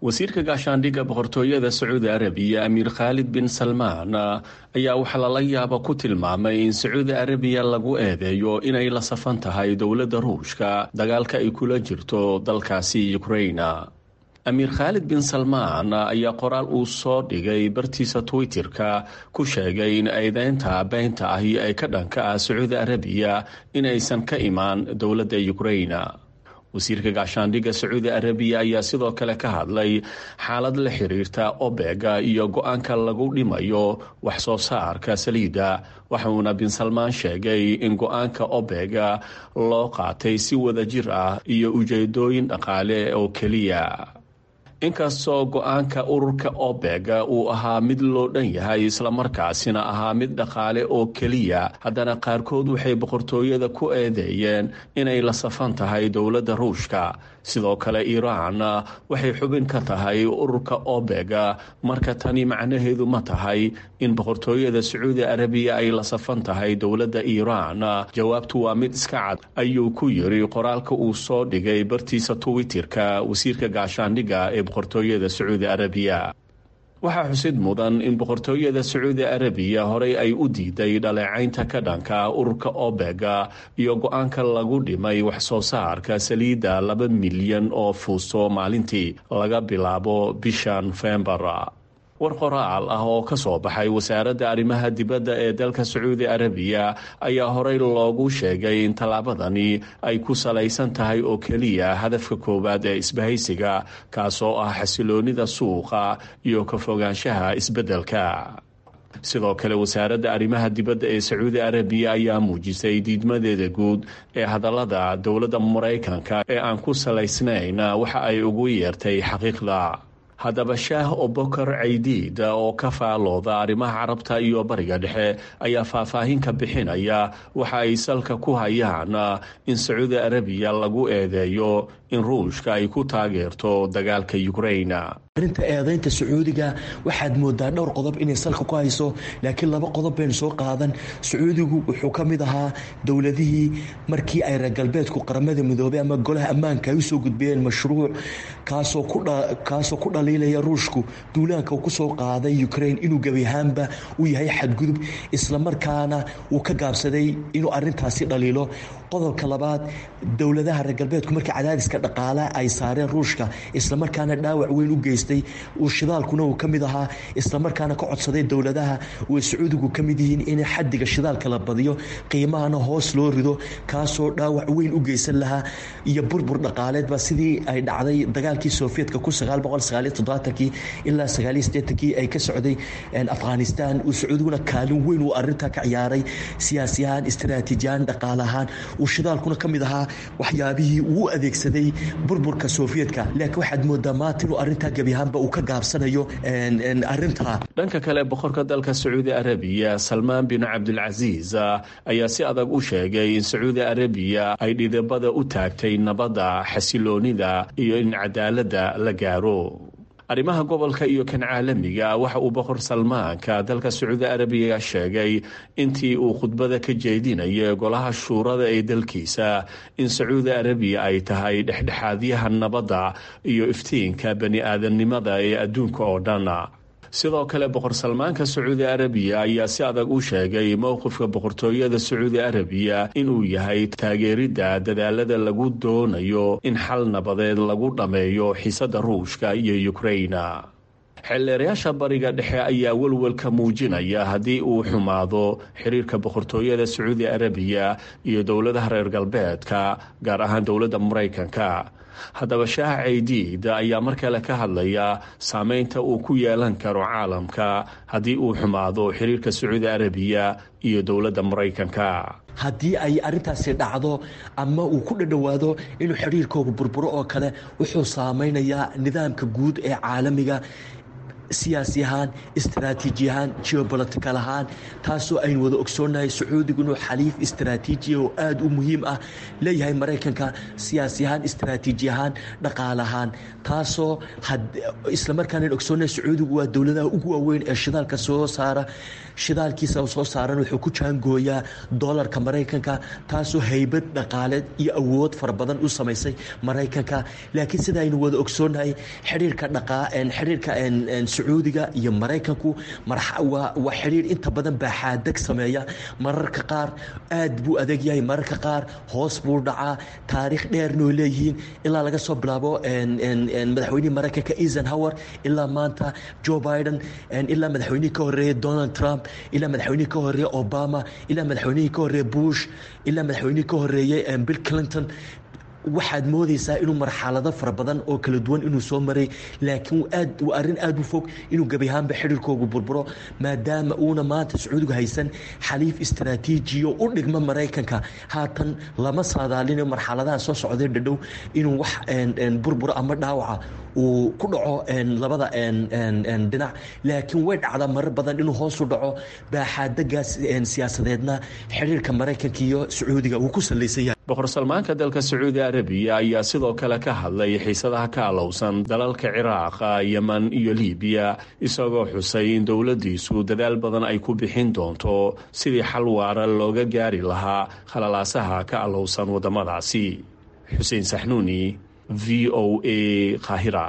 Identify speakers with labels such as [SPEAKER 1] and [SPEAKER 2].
[SPEAKER 1] wasiirka gaashaandhigga boqortooyada sacuudi arabiya amiir khaalid bin salmaan ayaa waxaa lala yaaba ku tilmaamay in sacuudi arabiya lagu eedeeyo inay la safan tahay dowladda ruushka dagaalka ay kula jirto dalkaasi ukraina amiir khaalid bin salmaan ayaa qoraal uu soo dhigay bartiisa twitterka ku sheegay in eedeynta beynta ahi ay ka dhanka ah sacuudi arabiya inaysan ka imaan dowladda ukraina wasiirka gaashaandhigga sacuudi arabiya ayaa sidoo kale ka hadlay xaalad la xiriirta obega iyo go-aanka lagu dhimayo wax soo saarka saliidda waxauna bin salmaan sheegay in go-aanka obega loo qaatay si wada jir ah iyo ujeedooyin dhaqaale oo keliya inkastoo go-aanka ururka obega uu ahaa mid loo dhan yahay islamarkaasina ahaa mid dhaqaale oo keliya haddana qaarkood waxay boqortooyada ku eedeeyeen inay la safan tahay dowladda ruushka sidoo kale iiraan waxay xubin ka tahay ururka obega marka tani macnaheedu ma tahay in boqortooyada sacuudi arabiya ay la safan tahay dowladda iiraan jawaabtu waa mid iska cad ayuu ku yiri qoraalka uu soo dhigay bartiisa twitterka wasiirka gaashaandhigga ee boqortooyada sacuudi arabiya waxaa xusid mudan in boqortooyada sacuudi arabiya horey ay u diiday dhaleecaynta ka dhanka ururka obega iyo go-aanka lagu dhimay wax soo saarka saliidda laba milyan oo fuusto maalintii laga bilaabo bisha nofembar war qoraal ah oo ka soo baxay wasaaradda arrimaha dibadda ee dalka sacuudi arabiya ayaa horey loogu sheegay in tallaabadani ay ku salaysan tahay oo keliya hadafka koowaad ee isbahaysiga kaasoo ah xasiloonida suuqa iyo ka fogaanshaha isbeddelka sidoo kale wasaaradda arrimaha dibadda ee sacuudi arabiya ayaa muujisay diidmadeeda guud ee hadallada dowladda maraykanka ee aan ku salaysnayn waxa ay ugu yeertay xaqiiqda haddaba shaah obokar caydiid oo ka faalooda arrimaha carabta iyo bariga dhexe ayaa faahfaahin ka bixinaya waxa ay salka ku hayaan in sacuudi arabiya lagu eedeeyo in ruushka ay ku taageerto dagaalka ukraina
[SPEAKER 2] arrinta eedaynta sacuudiga waxaad moodaa dhowr qodob inay salka ku hayso laakiin laba qodob baynu soo qaadan sacuudigu wuxuu ka mid ahaa dowladihii markii ay reer galbeedku qaramada midoobay ama golaha ammaanka ay usoo gudbiyeen mashruuc kaasoo ku dhaliilaya ruushku duulaanka uu kusoo qaaday ukraine inuu gebi ahaanba uu yahay xadgudub islamarkaana uu ka gaabsaday inuu arintaasi dhaliilo qodobka labaad dowladaha reer galbeedku markii cadaadiska dhaqaalaha ay saareen ruushka islamarkaana dhaawac weyn u geystay uu shidaalkuna uu ka mid ahaa islamarkaana ka codsaday dowladaha way sacuudigu ka mid yihiin in xadiga shidaalka la badiyo qiimahana hoos loo rido kaasoo dhaawac weyn u geysan lahaa iyo burbur dhaqaaleedba sidii ay dhacday dagaalkii sovietka kii ilaa kii ay ka socday afghanistan uu sacuudiguna kaalin weyn uu arintaa ka ciyaaray siyaasi ahaan istaraatiijiyahaan dhaqaale ahaan uu shidaalkuna ka mid ahaa waxyaabihii uu adeegsaday burburka sovietka laakiin waxaad moodaa maanta inuu arintaa gebi ahaanba uu ka gaabsanayo arintaa
[SPEAKER 1] dhanka kale boqorka dalka sacuudi arabiya salmaan bin cabdilcasiis ayaa si adag u sheegay in sacuudi arabiya ay dhidibada u taagtay nabadda xasiloonida iyo in cadaaladda la gaaro arrimaha gobolka iyo kan caalamiga waxa uu boqor salmaanka dalka sacuudi arabiya sheegay intii uu khudbada ka jeedinaya golaha shuurada ee dalkiisa in sacuudi arabiya ay tahay dhexdhexaadyaha nabadda iyo iftiinka bani aadamnimada ee adduunka oo dhan sidoo kale boqor salmaanka sacuudi arabiya ayaa si adag u sheegay mowqifka boqortooyada sacuudi arabiya inuu yahay taageeridda dadaalada lagu doonayo in xal nabadeed lagu dhammeeyo xiisada ruushka iyo ukraina xeelleerayaasha bariga dhexe ayaa welwelka muujinaya haddii uu xumaado xiriirka boqortooyada sacuudi arabiya iyo dowladaha reer galbeedka gaar ahaan dowladda maraykanka haddaba shaah caydiid ayaa mar kale ka hadlaya saameynta uu ku yeelan karo caalamka haddii uu xumaado xiriirka sacuudi arabiya iyo dowladda maraykanka
[SPEAKER 2] haddii ay arintaasi dhacdo ama uu ku dhadhowaado inuu xidhiirkooga burburo oo kale wuxuu saameynayaa nidaamka guud ee caalamiga siyaasi ahaan istaraatiiji ahaan geobolitical ahaan taasoo aynu wada ogsoonnahay sacuudigu inuu xaliif istaraatiijiya oo aada u muhiim ah leeyahay maraykanka siyaasi ahaan istaraatiiji ahaan dhaqaale ahaan taasoo islamarkaana ogsoonnahay sacuudigu waa dowladaha ugu waaweyn ee shidaalka soo saara shidaalkiisa soo saaran wuxuu ku jaangooyaa dolarka maraykanka taasoo haybad dhaqaaleed iyo awood fara badan u samaysay maraykanka laakiin sida aynu wada ogsoonnahay xiriirka xiriirka sacuudiga iyo maraykanku waa xiriir inta badan baaxaadeg sameeya mararka qaar aad buu adeeg yahay mararka qaar hoos buu dhacaa taariikh dheernoo leeyihiin ilaa laga soo bilaabo madaxweynihii maraykanka eisenhower ilaa maanta joe biden ilaa madaxweynihii ka horeeyey donald trump ilaa madaxweynihii ka horeeye obama ilaa madaxweynihii ka horeeye bush ilaa madaxweynihii ka horeeyey bill clinton waxaad moodaysaa inuu marxalado fara badan oo kala duwan inuu soo maray laakiin aad waa arrin aada u fog inuu gebi ahaanba xiriirkoogu burburo maadaama uuna maanta sacuudigu haysan xaliif istaraatiijiyo u dhigma maraykanka haatan lama saadaalinayo marxaladaha soo socday dhadhow inuu wax burburo ama dhaawaca uu ku dhaco labada dhinac laakiin way dhacdaa marar badan inuu hoos u dhaco baaxaadagaas siyaasadeedna xiriirka maraykanka iyo sacuudiga uu ku salaysan yahay
[SPEAKER 1] boqor salmaanka dalka sacuudi arabiya ayaa sidoo kale ka hadlay xiisadaha ka alowsan dalalka ciraaqa yeman iyo libiya isagoo xusay in dowladdiisu dadaal badan ay ku bixin doonto sidii xal waara looga gaari lahaa khalalaasaha ka alowsan waddamadaasi xuseen saxnuuni v o a kahira